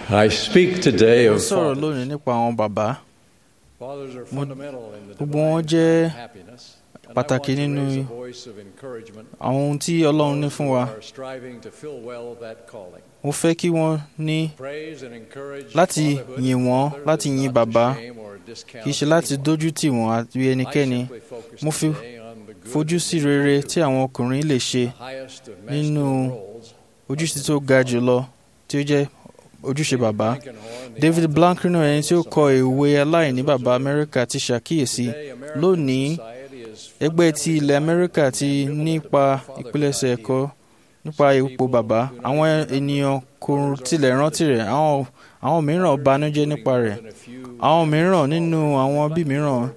I speak today Mo of sọ̀rọ̀ fathers. lónìí nípa àwọn bàbá. Fathers are Mo- fundamental in the gbogbo wọn divine jẹ́ plan of happiness. And I pàtàkì want to nínú raise a voice of encouragement àwọn ohun tí Ọlọ́run ní those fún who wa. are striving to fill well that calling. Mo fẹ́ kí wọ́n ní Praise and encourage láti fatherhood yìn and wọ́n, mothers láti is yìn not to bàbá, shame or discount kì í ṣe láti anyone. dójú tì wọ́n àti I ẹnikẹ́ni. simply focus Mo fi today on the good fojú that sí men rere do. tí àwọn ọkùnrin lè ṣe The highest of nínú masculine roles ojúṣe tó ga jùlọ tí ó jẹ́ ojúṣe bàbá. Blankenhorn, the David author Blankenhorn ẹni tí ó of kọ ìwé aláìní bàbá Amẹ́ríkà ti ṣàkíyèsí Today, American lónìí society is ẹgbẹ́ ti fundamentally ilẹ̀ Amẹ́ríkà divided ti around nípa biblical ìpilẹ̀ṣẹ̀ fatherhood ẹ̀kọ́ nípa ipò bàbá. Àwọn ènìyàn kò tilẹ̀ rántí rẹ̀, àwọn àwọn mìíràn banújẹ́ nípa rẹ̀. Àwọn mìíràn nínú àwọn bí mìíràn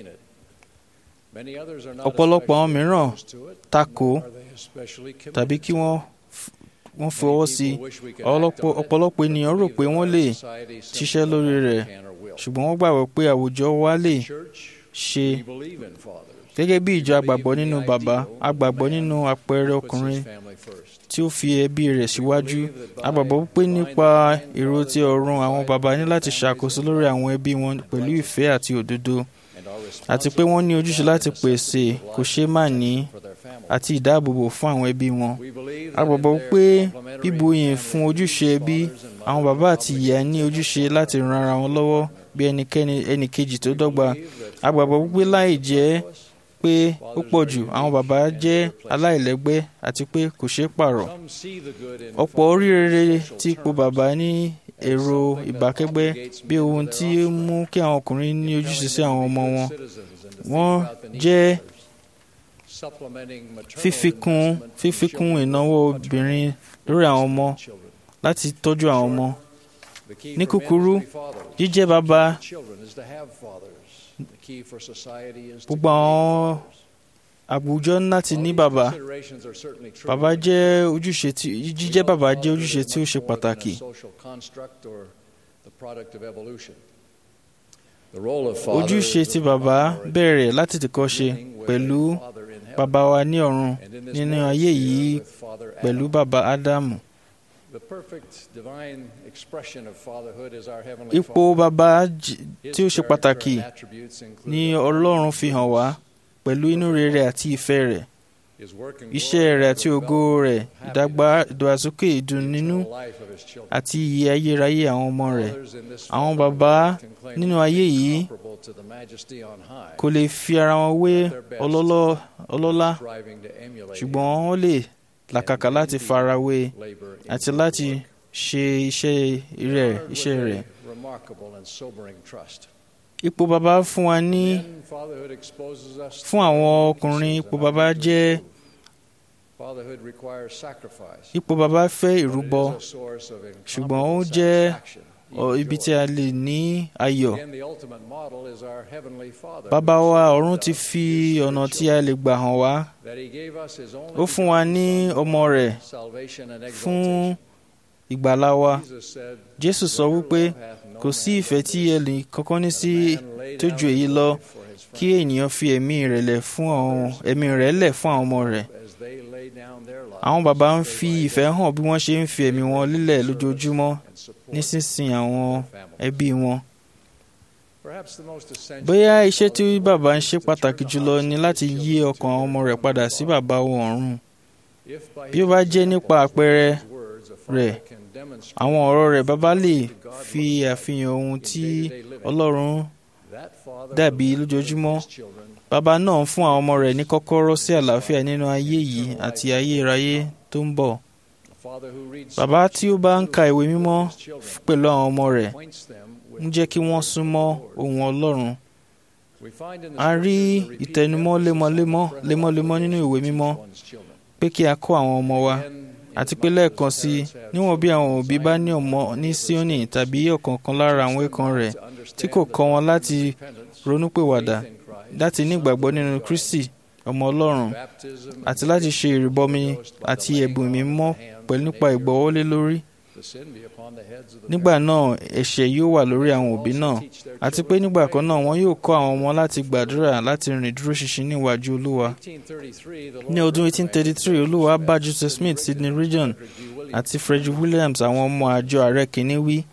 ọ̀pọ̀lọpọ̀ àwọn mìíràn takò tàbí kí wọ́n f- wọ́n fọwọ́ sí i. Ọ̀pọ̀lọpọ̀ ọ̀pọ̀lọpọ̀ ènìyàn rò pé wọ́n lè ṣiṣẹ́ lórí rẹ̀ ṣùgbọ́n wọ́n gbàgbọ́ pé àwùjọ wa lè ṣe gẹ́gẹ́ bí ìjọ agbàgbọ́ nínú bàbá agbàgbọ́ nínú àpẹẹrẹ ọkùnrin tí ó fi ẹbí rẹ̀ síwájú agbàgbọ́ pé nípa èrò ti ọ̀run àwọn bàbá ní láti ṣàkóso lórí àwọn ẹbí wọn pẹ̀lú ìfẹ́ àti òdodo àti pé wọ́n ní ojúṣe láti pèsè kò ṣeé má ní àti ìdáàbòbò fún àwọn ẹbí wọn a gbàgbọ́ pé bíbuyìn fún ojúṣe ẹbí àwọn bàbá àti ìyá ní ojúṣe láti ran ara wọn lọ́wọ́ bí ẹnikẹ́ni ẹnìkejì tó dọ́gba a gbàgbọ́ pé láì jẹ́ pé ó pọ̀ jù àwọn bàbá jẹ́ aláìlẹ́gbẹ́ àti pé kò ṣeé pààrọ̀ ọ̀pọ̀ oríire tí ipò bàbá ní èrò ìbákẹ́gbẹ́ bí ohun tí ó mú kí àwọn ọkùnrin ní ojúṣe sí àwọn ọmọ wọn wọ́n jẹ́ fífikún fífikún ìnáwó obìnrin lórí àwọn ọmọ láti tọ́jú àwọn ọmọ Ní kúkúrú, jíjẹ́ bàbá gbogbo àwọn àwùjọ ní láti ní bàbá bàbá jẹ́ ojúṣe tí jíjẹ́ bàbá jẹ́ ojúṣe tí ó ṣe pàtàkì ojúṣe tí bàbá bẹ̀rẹ̀ láti tìkọ́ ṣe pẹ̀lú bàbá wa ní ọ̀run nínú ayé yìí pẹ̀lú bàbá ádámù ipò bàbá j- tí ó ṣe pàtàkì ní ọlọ́run fi hàn wá pẹ̀lú inú rere àti ìfẹ́ rẹ̀ iṣẹ́ rẹ̀ àti ògo rẹ̀ ìdàgbà ìdàgbàsókè ìdùnnínú àti ìyè ayérayé àwọn ọmọ rẹ̀ àwọn bàbá nínú ayé yìí kò lè fi ara wọn wé ọlọ́lọ́- ọlọ́lá ṣùgbọ́n wọ́n lè làkàkà láti farawé àti láti ṣe iṣẹ́ rẹ̀ iṣẹ́ rẹ̀. ipò bàbá fún wa ní fún àwọn ọkùnrin ipò bàbá jẹ́ ipò bàbá fẹ́ ìrúbọ ṣùgbọ́n ó jẹ́ ọ- ibi tí a lè ní ayọ̀. Bàbá wa ọ̀run ti fi ọ̀nà tí a lè gbà hàn wá. Ó fún wa ní ọmọ rẹ̀ fún ìgbàlá wa. Jésù sọ wípé kò sí ìfẹ́ tí ẹnì kankan ní sí tó ju èyí lọ kí ènìyàn fi ẹ̀mí rẹ̀ lẹ̀ fún àwọn ẹ̀mí rẹ̀ lẹ̀ fún àwọn ọmọ rẹ̀. Àwọn bàbá ń fi ìfẹ́ hàn bí wọ́n ṣe ń fi ẹ̀mí wọn lílẹ̀ lójoojúmọ́ nísinsìnyí àwọn ẹbí wọn. Bóyá iṣẹ́ tí bàbá ń ṣe pàtàkì jùlọ ni láti yí ọkàn àwọn ọmọ rẹ̀ padà sí bàbá wọn ọ̀run. Bí ó bá jẹ́ nípa àpẹẹrẹ rẹ̀, àwọn ọ̀rọ̀ rẹ̀ bàbá lè fi àfihàn ohun tí Ọlọ́run dàbí lójoojúmọ́. Bàbá náà ń fún àwọn ọmọ rẹ̀ ní kọ́kọ́rọ́ sí àlàáfíà nínú ayé yìí àti ayérayé tó ń bọ̀. Bàbá tí ó bá ń ka ìwé mímọ́ pẹ̀lú àwọn ọmọ rẹ̀ ń jẹ́ kí wọ́n súnmọ́ ohun Ọlọ́run. A rí ìtẹnumọ́ lemọ́lemọ́ lemọ́lemọ́ nínú ìwé mímọ́ pé kí a kọ́ àwọn ọmọ wa àti pé lẹ́ẹ̀kan sí i níwọ̀n bí àwọn òbí bá ní ọmọ ní Síónì tàbí ọ̀kọ̀ọ̀kan lára àwọn ẹ̀kan rẹ̀ tí kò kọ́ wọn láti ronúpìwàdà láti ní ìgbàgbọ́ nínú Kristi ọmọ Ọlọ́run àti láti ṣe ìrìbọmi àti ẹ̀bùn mímọ́ pẹ̀lú nípa ìgbọ́wọ́lé lórí. Nígbà náà ẹ̀ṣẹ̀ yóò wà lórí àwọn òbí náà àti pé nígbà kan náà wọn yóò kọ́ àwọn ọmọ láti gbàdúrà láti rìn dúró ṣinṣin níwájú Olúwa. Ní ọdún 1833 Olúwa bá Joseph Smith, Sidney Rigdon àti Frederick Williams àwọn ọmọ àjọ ààrẹ kìíní wí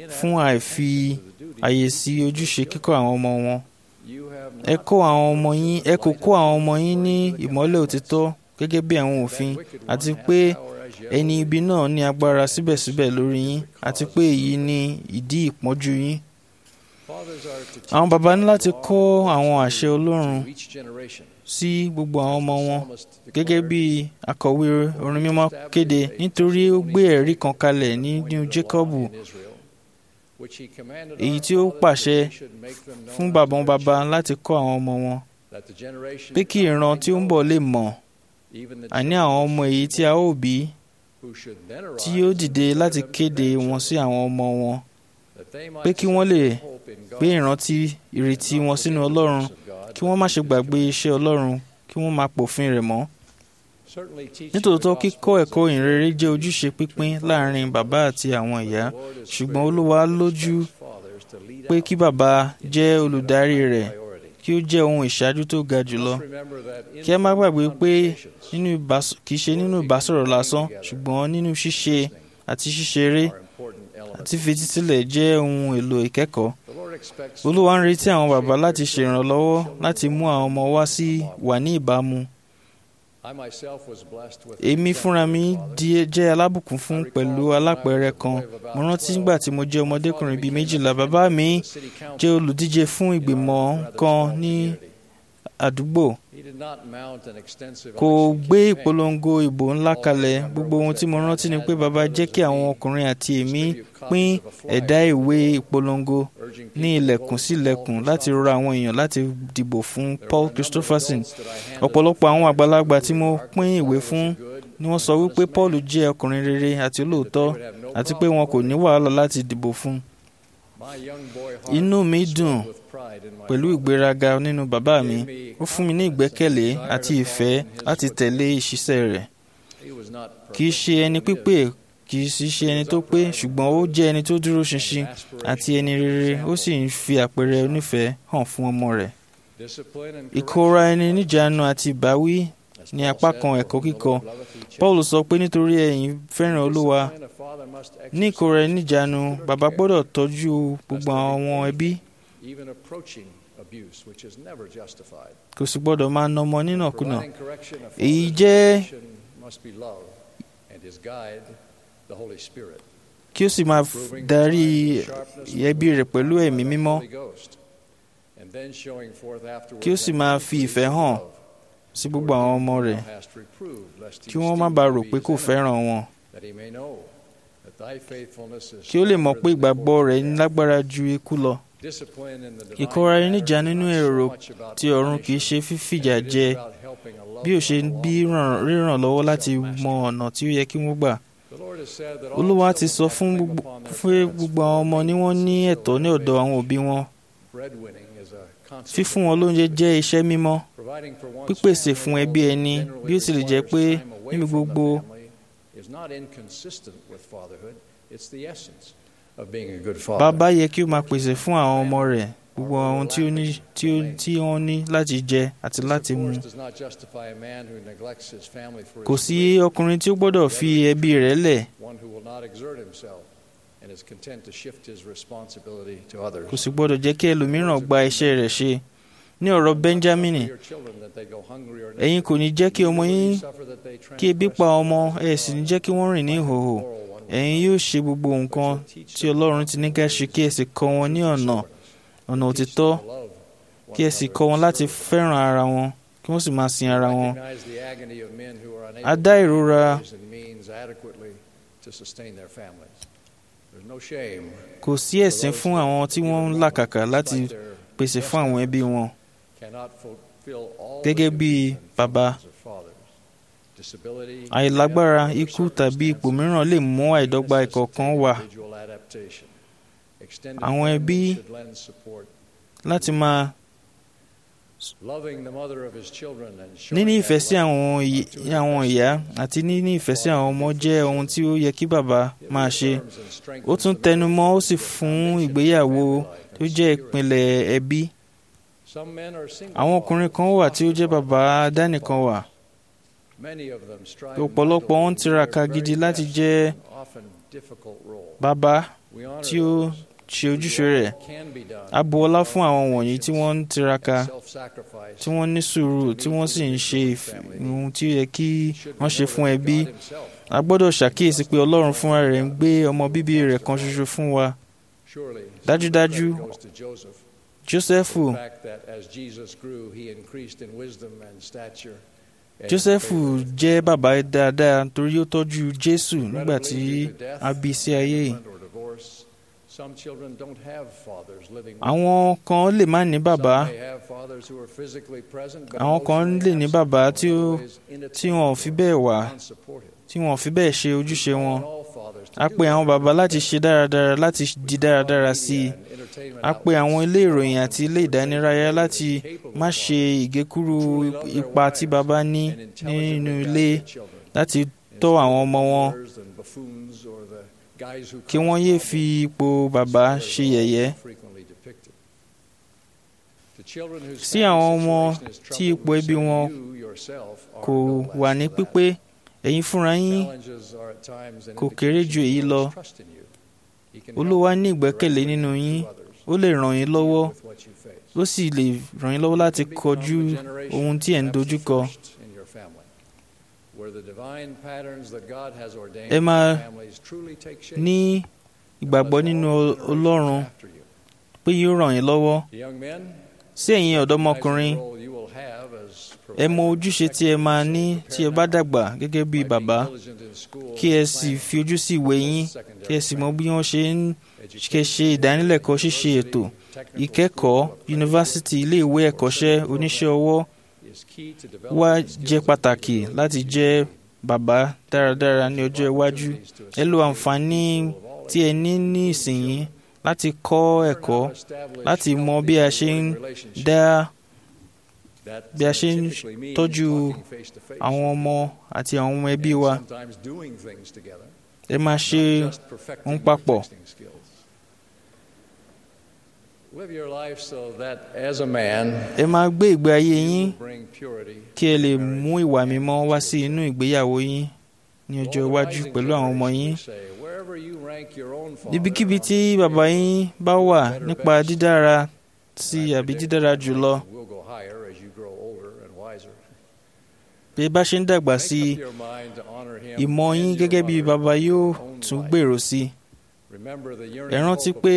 fún àìfi àyè sí ojúṣe kíkọ́ àwọn ọmọ wọn. You have ẹ not kó àwọn ọmọ yín ẹ kò kó àwọn ọmọ yín ní ìmọ́lẹ̀ òtítọ́ gẹ́gẹ́ bí àwọn òfin àti pé ẹni ibi náà ní agbára síbẹ̀síbẹ̀ lórí yín àti pé èyí ni ìdí ìpọ́njú yín. Fathers are to teach àwọn baba ní láti kọ́ àwọn àṣẹ Ọlọ́run to each generation. sí gbogbo àwọn ọmọ wọn Psalmist gẹ́gẹ́ declared, bí akọ̀wé orin mímọ́ kéde nítorí ó gbé ẹ̀rí kan kalẹ̀ nínú Jákọ́bù in Israel, which he commanded èyí our tí ó fathers pàṣẹ that they should make them known fún unto bàbá their bàbá children, láti kọ́ àwọn ọmọ wọn that the generation pé kí ìran tí ó ń bọ̀ lè mọ̀ even the àní àwọn ọmọ èyí tí a ó bí who should then tí arise yóò and dìde declare láti them to kéde their wọn children, sí àwọn ọmọ wọn that they might pé kí wọ́n lè set hope in God gbé ìrántí ìrètí and wọn not sínú forget the Ọlọ́run works of God, kí wọ́n má ṣe but gbàgbé his iṣẹ́ Ọlọ́run kí wọ́n máa pòfin rẹ̀ mọ́. Certainly teaching nítòótọ́ the kíkọ́ gospel ẹ̀kọ́ is a ìrere jẹ́ ojúṣe pínpín láàrin bàbá àti àwọn ìyá The Lord is ṣùgbọ́n great Olúwa and lójú expects fathers to lead pé out kí bàbá jẹ́ olùdarí rẹ̀ priority. kí ó jẹ́ ohun ìṣáájú tó ga jùlọ Must remember that kí ẹ má gbàgbé pé conversations nínú ìbás- kì í ṣe nínú ìbásọ̀rọ̀ lásán ṣùgbọ́n nínú ṣíṣe àti ṣíṣeré are important elements. àti fetísílẹ̀ jẹ́ ohun èlò ìkẹ́kọ̀ọ́ The Lord expects Olúwa ń retí àwọn bàbá láti ṣèrànlọ́wọ́ láti mú àwọn ọmọ wá sí wà ní ìbámu I myself was blessed with èmi fúnra mi exemplary di- jẹ́ alábùkún fún pẹ̀lú alápẹ̀rẹ̀ kan mo rántí nígbà tí mo jẹ́ ọmọdékùnrin bíi méjìlá bàbá mi fathers. The city council jẹ́ olùdíje fún in ìgbìmọ̀ our rather kan small ní community. àdúgbò He did not mount an extensive kò election gbé campaign. ìpolongo ìbò ńlá kalẹ̀ gbogbo ohun tí mo rántí ni pé bàbá jẹ́ kí àwọn ọkùnrin àti èmi pín ẹ̀dá ìwé ìpolongo urging ní people to ilẹ̀kùn vote sí for ilẹ̀kùn Paul láti rọ àwọn èèyàn láti dìbò fún There Paul were a number of Christopherson adults that I handed ọ̀pọ̀lọpọ̀ àwọn out àgbàlagbà tí who mo remarked pín that ìwé Paul was fún a good ni wọ́n and sọ wípé honest Paul man, jẹ́ ọkùnrin rere àti that they olóòótọ́ would have no àti pé problem wọn kò ní voting. wàhálà láti dìbò fún My young boy heart Inú mi swelled dùn with pride in my pẹ̀lú father. ìgbéraga nínú bàbá mi ó fún mi ní ìgbẹ́kẹ̀lé àti ìfẹ́ láti tẹ̀lé ìṣiṣẹ́ rẹ̀ He was not kì í ṣe ẹni pípé kì í sì ṣe ẹni tó pé ṣùgbọ́n ó jẹ́ ẹni tó dúró ṣinṣin àti ẹni rere ó sì ń fi àpẹẹrẹ onífẹ̀ẹ́ hàn fún ọmọ rẹ̀ Discipline and ìkóra ẹni níjàánu àti ìbáwí As ní Paul apá said, kan "For ẹ̀kọ́ whom the kíkọ Lord loveth, he chastiseth." Paul sọ pé nítorí ẹ̀yin fẹ́ràn Olúwa Discipline a father must ní ìkóra ẹni exercise níjàánu particular bàbá care, gbọ́dọ̀ tọ́jú gbogbo àwọn ẹbí even approaching abuse, which is never justified. kò sì gbọ́dọ̀ máa na ọmọ nínàkúnà Providing correction, a Èyí father's jẹ́- direction must be love, and his guide, the Holy Spirit. kí ó sì máa Proving darí the sharpness of ẹbí rẹ̀ pẹ̀lú the ẹ̀mí mímọ́ Holy Ghost, and then showing forth afterward Kí ó sì that máa he fi pleases ìfẹ́ hàn love, sí gbogbo àwọn ọmọ rẹ̀ thou hast reproved, lest he kí wọ́n má still bàa rò be pé his kò enemy, fẹ́ràn wọn that he may know that thy faithfulness is kí ó lè mọ̀ stronger pé than the ìgbàgbọ́ bolt rẹ̀ of death. lágbára ju ikú lọ Discipline in the divine ìkóra ẹni matter níjàánu is nínú not so èrò much about ti ọ̀run kì í punishment ṣe fífìjà as it is jẹ about helping a loved bí ó ṣe one ń bí along ràn- ríràn lọ́wọ́ láti mọ ọ̀nà tí ó yẹ kí wọ́n gbà The Lord has said that all Olúwa ti children sọ have fún claim gbogbo upon their fún parents gbogbo àwọn ọmọ ni wọ́n ní ẹ̀tọ́ ní ọ̀dọ̀ àwọn òbí wọn Breadwinning is a constant fífún wọn lóúnjẹ jẹ́ iṣẹ́ mímọ́ Providing for one's pípèsè family fún ẹbí although ẹni generally bí ó tilẹ̀ jẹ́ pé requires time away níbi from the gbogbo family, is not inconsistent with fatherhood. It's the essence of being a good father. bàbá yẹ kí ó máa pèsè fún àwọn ọmọ rẹ̀ gbogbo ohun tí ó ní tí ó tí wọ́n ní láti jẹ àti This, láti of mu course, does not justify a man who neglects his family for his kò sí career, ọkùnrin tí ó gbọ́dọ̀ fi ẹbí rẹ̀ lẹ̀ one who will not exert himself and is content to shift his responsibility to others. kò sì gbọ́dọ̀ jẹ́ kí ẹlòmíràn gba iṣẹ́ rẹ̀ ṣe ní ọ̀rọ̀ Benjamin Your children that they go hungry or ẹ̀yin kò ní jẹ́ kí ọmọ yín suffer that they kí ebi pa ọmọ ẹ̀ sì ní jẹ́ kí wọ́n rìn ní ìhòòhò ẹ̀yin yóò ṣe gbogbo nǹkan tí Ọlọ́run ti ní ká ṣe kí ẹ sì kọ́ wọn ní ọ̀nà ọ̀nà òtítọ́ kí ẹ sì kọ́ wọn láti fẹ́ràn ara wọn kí wọ́n sì máa sin ara wọn a dá ìrora kò sí ẹ̀sín fún àwọn tí wọ́n ń làkàkà láti pèsè fún àwọn ẹbí wọn gẹ́gẹ́ bí bàbá àìlágbára ikú tàbí ipò mìíràn lè mú àìdọ́gba ìkọ̀ọ̀kan wá àwọn ẹbí láti máa níní ìfẹ́ sí àwọn ìy- àwọn ìyá àti níní ìfẹ́ sí àwọn ọmọ jẹ́ ohun tí ó yẹ kí bàbá máa ṣe ó tún tẹnu mọ́ ó sì fún ìgbéyàwó tó jẹ́ ìpìlẹ̀ ẹbí àwọn ọkùnrin kan wà tí ó jẹ́ bàbá dánìkan wà ọ̀pọ̀lọpọ̀ wọn ń tiraka gidi láti jẹ́ difficult role. bàbá We honor tí ó those ṣe who ojúṣe do all rẹ̀ that can be done a bu ọlá fún àwọn with wọ̀nyí tí wọ́n ń tiraka and self-sacrifice. tí wọ́n ní sùúrù tí wọ́n sì ń ṣe ìf- ohun tí ó yẹ kí Should wọ́n ṣe know fún that ẹbí God himself a gbọ́dọ̀ ṣàkíyèsí pé ọlọ́run fúnra rẹ̀ ń gbé ọmọ bíbí rẹ̀ kan ṣoṣo fún wa surely Dájúdájú, some credit goes to Joseph. jósẹ́fù The fact that as Jesus grew, he increased in wisdom and stature. and jósẹ́fù favor. jẹ́ bàbá dáadáa torí ó tọ́jú jésù nígbà tí Regrettably, due to death, a bí sí ayé yìí abandonment, or divorce, some children don't have fathers living with àwọn kan lè má ní them. bàbá Some may have fathers who are physically present, but Àwọn kan emotionally lè ní absent bàbá or tí ó- otherwise tí wọn ò fi bẹ́ẹ̀ wà inattentive or unsupportive. tí wọn ò fi bẹ́ẹ̀ ṣe ojúṣe wọn We call on all fathers to a do pe àwọn better. bàbá láti ṣe dáradára láti We di call on dáradára media sí i and entertainment a pe àwọn outlets ilé to ìròyìn call àti on ilé ìdánilárayá fathers láti capable má of ṣe ìgékúrú truly love their ipa tí wives bàbá ní and intelligently nínú guide ilé their children. láti tọ́ àwọn ọmọ wọn kí wọ́n yéé fi ipò bàbá ṣe yẹ̀yẹ́ sí àwọn ọmọ tí ipò ẹbí wọn kò wà ní pípé ẹ̀yin fúnra yín kò kéré ju èyí lọ olúwa ní ìgbẹ́kẹ̀lé nínú yín ó lè ràn yín lọ́wọ́ ó sì lè ràn yín lọ́wọ́ láti kọjú ohun tí ẹ̀ ń dojúkọ ẹ máa ní ìgbàgbọ́ nínú ọlọ́run pé yóò ràn yín lọ́wọ́ sí ẹ̀yin ọ̀dọ́mọkùnrin ẹ mọ ojúṣe tí ẹ máa ní tí ẹ bá dàgbà gẹ́gẹ́ bí bàbá kí ẹ sì fi ojú sí ìwé yín kí ẹ sì mọ bí wọ́n ṣe ń ṣe ṣe ìdánilẹ́kọ̀ọ́ ṣíṣe ètò ìkẹ́kọ̀ọ́ yunifásítì ilé ìwé ẹ̀kọ́ṣẹ́ oníṣẹ́ ọwọ́ wá jẹ́ pàtàkì láti jẹ́ bàbá dáradára ní ọjọ́ iwájú ẹ lo àǹfààní tí ẹ ní ní ìsinyìí láti kọ́ ẹ̀kọ́ láti mọ bí a ṣe ń dá bí a ṣe ń tọ́jú àwọn ọmọ àti àwọn ọmọ ẹbí wa ẹ máa ṣe ohun papọ̀ ẹ máa gbé ìgbé ayé yín kí ẹ lè mú ìwà mímọ́ wá sí inú ìgbéyàwó yín ní ọjọ́ iwájú pẹ̀lú àwọn ọmọ yín ibikíbi tí bàbá yín bá wà nípa dídára sí àbí dídára jùlọ bí ẹ bá ṣe ń dàgbà sí i ìmọ̀ yín gẹ́gẹ́ bí bàbá yóò tún gbèrò sí i ẹ rántí pé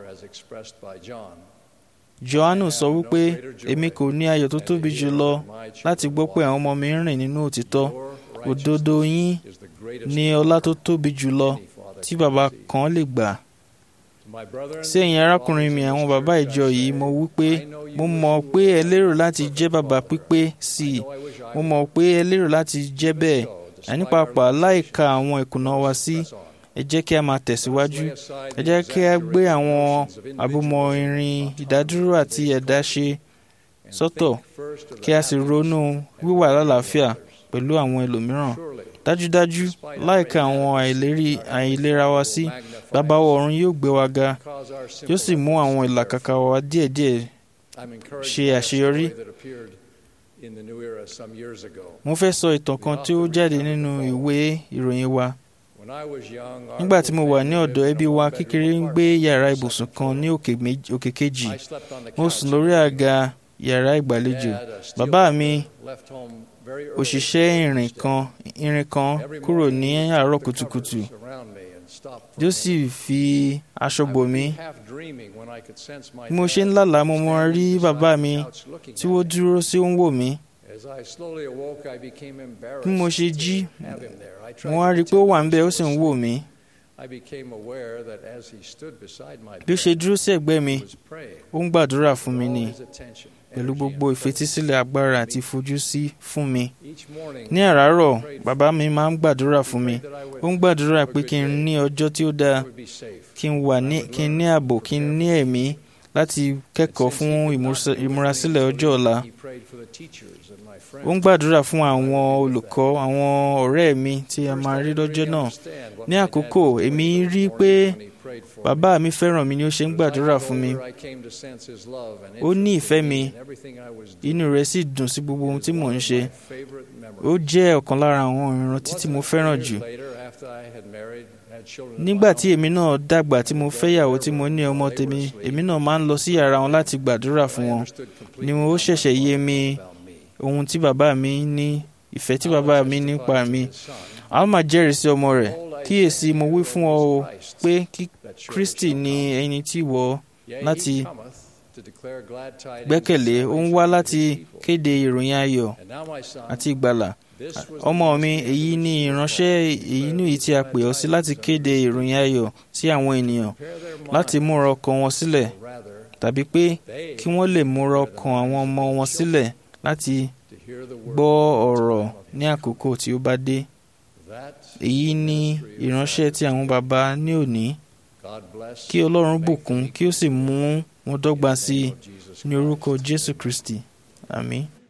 Jòhánù sọ wípé èmi kò ní ayọ̀ tó tóbi jù lọ láti gbọ́ pé àwọn ọmọ mi ń rìn nínú òtítọ́ òdodo yín ní ọlá tó tóbi jù lọ tí bàbá kan lè gbà. sí ẹ̀yin arákùnrin mi àwọn bàbá ìjọ yìí mo wí pé mo mọ̀ pé ẹ lérò láti jẹ́ bàbá pípé sí i mo mọ̀ pé ẹ lérò láti jẹ́ bẹ́ẹ̀ àní pàápàá láìka àwọn ìkùnà wa sí ẹ jẹ́ kí a máa tẹ̀síwájú ẹ jẹ́ kí a gbé àwọn àbúmọ̀ irin ìdádúró àti ẹ̀dá ṣe sọ́tọ̀ kí a sì ronú wíwà lálàáfíà pẹ̀lú àwọn ẹlòmíràn dájúdájú láìka àwọn àìlera wa sí bàbá ọ̀run yóò gbé wa ga yóò sì mú àwọn ìlàkàkà wa díẹ̀díẹ̀ ṣe àṣeyọrí. mo fẹ́ sọ ìtàn kan tí ó jáde nínú ìwé ìròyìn wa nígbà tí mo wà ní ọ̀dọ̀ ẹbí wa kékeré ń gbé yàrá ibùsùn kan ní òkè kejì mo sùn lórí àga yàrá ìgbàlejò bàbá mi òṣìṣẹ́ irin kan irin kan kúrò ní àárọ̀ kùtùkùtù yóò sì fi aṣọ bò mí bí mo ṣe ń lálàá mo mọ rí bàbá mi tí wọ́n dúró sí ó ń wò mí bí mo ṣe jí mo wá rí i pé ó wà ń bẹ ó sì ń wò mí bí ó ṣe dúró sí ẹ̀gbẹ́ mi ó ń gbàdúrà fún mi ni pẹ̀lú gbogbo ìfetísílẹ̀ agbára àti ìfojúsí fún mi. ní àràárọ̀ bàbá mi máa ń gbàdúrà fún mi ó ń gbàdúrà pé kí n ní ọjọ́ tí ó dáa kí n wà ní kí n ní ààbò kí n ní ẹ̀mí láti kẹ́kọ̀ọ́ fún ìmúrasílẹ̀ ọjọ́ ọ̀la. ó ń gbàdúrà fún àwọn olùkọ́ àwọn ọ̀rẹ́ mi tí a máa rí lọ́jọ́ náà. ní àkókò èmi rí i pé bàbá mi fẹ́ràn mi ni ó ṣe ń gbàdúrà fún mi ó ní ìfẹ́ mi inú rẹ̀ sì dùn sí gbogbo ohun tí mò ń ṣe ó jẹ́ ọ̀kan lára àwọn ìrántí tí mo fẹ́ràn jù nígbà tí èmi náà dàgbà tí mo fẹ́yàwó tí mo ní ọmọ tèmi èmi náà máa ń lọ sí yàrá wọn láti gbàdúrà fún wọn ni ó ṣẹ̀ṣẹ̀ yé mi ohun tí bàbá mi ní ìfẹ́ tí bàbá mi nípa mi a máa jẹ́rìí sí ọmọ rẹ̀ kíyèsí mo wí fún ọ o pé kí Kristi ní ẹni tí wọ láti gbẹ́kẹ̀lé ó ń wá láti kéde ìròyìn ayọ̀ àti ìgbàlà ọmọ mi èyí ni ìránṣẹ́ èyí ní èyí tí a pè ọ́ sí láti kéde ìròyìn ayọ̀ sí àwọn ènìyàn láti múra ọkàn wọn sílẹ̀ tàbí pé kí wọ́n lè múra ọkàn àwọn ọmọ wọn sílẹ̀ láti gbọ́ ọ̀rọ̀ ní àkókò tí ó bá dé èyí ni ìránṣẹ́ tí àwọn baba ní òní kí Ọlọ́run bùkún kí ó sì mú wọn dọ́gba sí i ní orúkọ Jésù Kristi àmín.